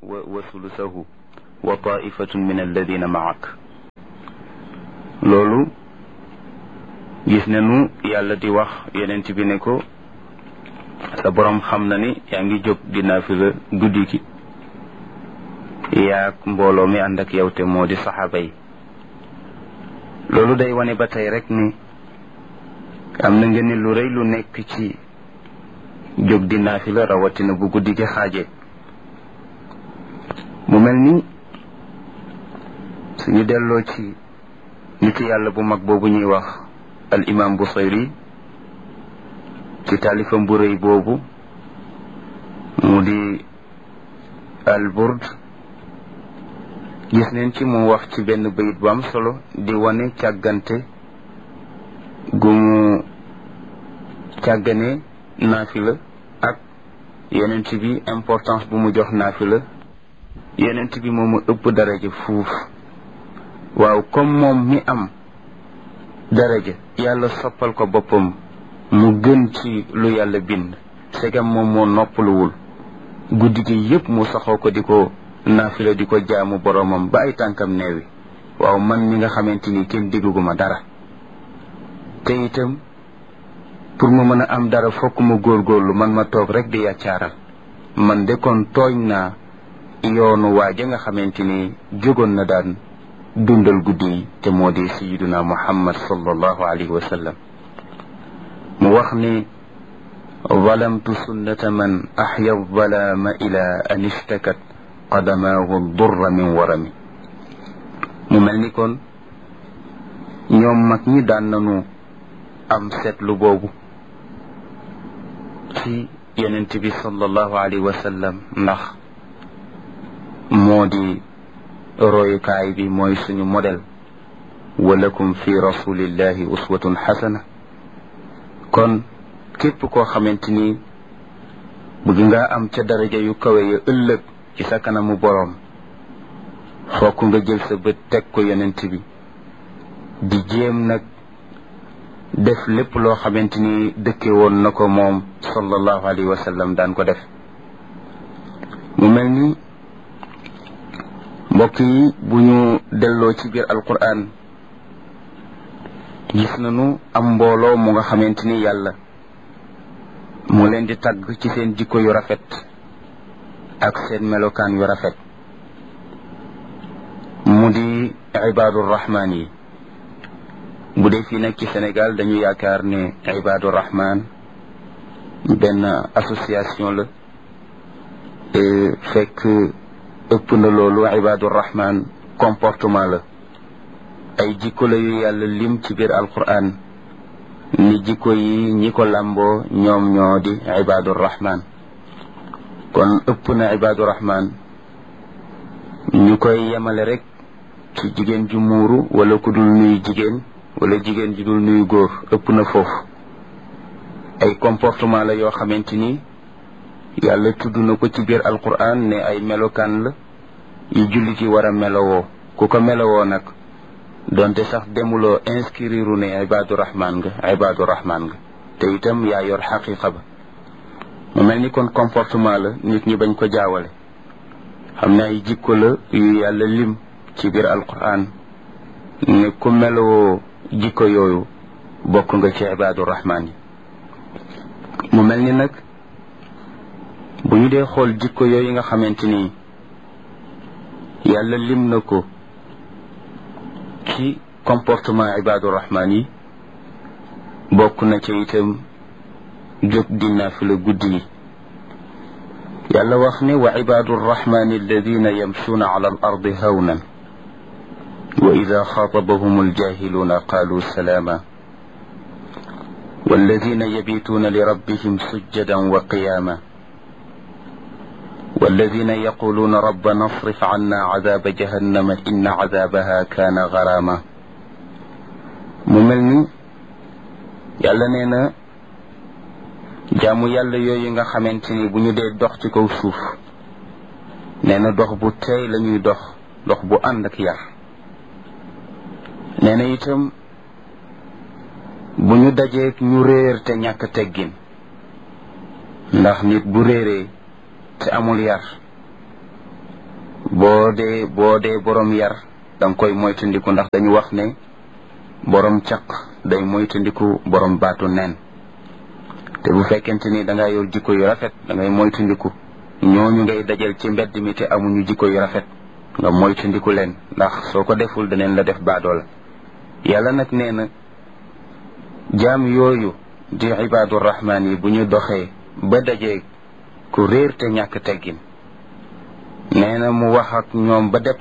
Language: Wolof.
wa sulusahu wa taifatun min alladina maak loolu gis nañu yàlla di wax yonent bi ne ko sa borom xam na ni yaa ngi jóg di naafila guddi gi yaag mbooloo mi ànd ak yow te moo di saxaaba yi loolu day wane ba tey rek ni am na nga ni lu rëy lu nekk ci jóg di naafila rawatina bu guddi gi xaaje mu mel ni suñu delloo ci nit yàlla bu mag boobu ñuy wax al imam Busayri ci taalifam bu rëy boobu mu di al burd gis neen ci mu wax ci benn bayit bu am solo di wane càggante gu mu càggane naafila ak yonent bi importance bu mu jox naafila yonent bi moomu ëpp daraja fuuf waaw comme moom mi am daraja yàlla soppal ko boppam mu gën ci lu yàlla bind segam moom moo noppaluwul guddi gi yépp mu saxoo ko di ko naafila di ko jaamu boromam ba ay tànkam neewi waaw man mi nga xamante ni kenn digguma dara te itam pour ma mën a am dara fokk ma góorgóorlu man ma toog rek di yàccaaral man de kon tooñ naa yoonu waaja nga xamante ni jógoon na daan dundal guddi yi te moo di sayiduna muhammad sallallahu alayhi wa sallam mu wax ni zalamtu sunnata man axya zalaama ila an ishtakat qadamaahu durra min warami mu mel ni kon ñoom mag ñi daan nañu am seetlu boobu ci yonent bi sallallahu alayhi wa sallam ndax moo di royukaay bi mooy suñu modèle walakum fi rasulillahi uswatun xasana kon képp koo xamante ni bëgg nga am ca daraja yu kawe ya ëllëg ci sa kanamu boroom fokk nga jël sa bët teg ko yonent bi di jéem nag def lépp loo xamante ni dëkke woon na ko moom sallallahu alayhi wa sallam daan ko def mu mel ni mbokk yi bu ñu delloo ci biir alquran gis nañu am mbooloo mu nga xamante ni yàlla mu leen di tagg ci seen jikko yu rafet ak seen melokaan yu rafet mu di ibaadu rahmaan yi bu dee fii nag ci Sénégal dañu yaakaar ne ibaadu rahmaan benn association la fekk ëpp na loolu ibaadu rahmaan comportement la ay jikko la yu yàlla lim ci biir alquran ni jikko yi ñi ko làmboo ñoom ñoo di ibaadu rahmaan kon ëpp na ibaadu rahmaan ñu koy yemale rek ci jigéen ju muuru wala ku dul nuyu jigéen wala jigéen ju dul nuyu góor ëpp na foofu ay comportement la yoo xamante ni yàlla tudd na ko ci biir alquran ne ay melokaan la yu jullit yi war a melowoo ku ko melowoo nag donte sax demuloo inscrire ne ibaadu rahmaan nga ibaadu rahmaan nga te itam yaa yor xaqiqa ba mu mel ni kon comportement la nit ñi bañ ko jaawale xam ne ay jikko la yu yàlla lim ci biir alquran ne ku melowoo jikko yooyu bokk nga ci ibaadu rahmaan yi mu mel ni nag bu ñu dee xool jikko yooyu nga xamante ni yàlla lim na ko ci comportement ibaadu rahmaan yi bokk na ca itam jóg di naafila guddi yi yàlla wax ne wa ibaadu rahmaani alladina yamshuuna ala al ardi hawnan wa ida xaatabahum aljahiluuna qaalu salaama والذين يبيتون لربهم سجدا وقياما والذين يقولون ربنا اصرف عنا عذاب جهنم إن عذابها كان غراما مملني yàlla nee na jaamu yàlla yooyu nga xamante ni bu ñu dee dox ci kaw suuf nee na dox bu teey la ñuy dox dox bu ànd ak yar nee na itam bu ñu dajeek ñu réer te ñàkk teggin ndax nit bu réeree te amul yar boo dee boo dee borom yar danga koy moytandiku ndax dañu wax ne borom caq day moytandiku borom baatu neen te bu fekkente ni da ngaa yor jikko yu rafet da ngay moytandiku ñooñu ngay dajal ci mbedd mi te amuñu jikko yu rafet nga moytandiku leen ndax soo ko deful daneen la def baadoola yàlla nag nee na jaam yooyu di ibaadu rahmaan yi bu ñu doxee ba dajee ku réer te ñàkk teggin nee na mu wax ak ñoom ba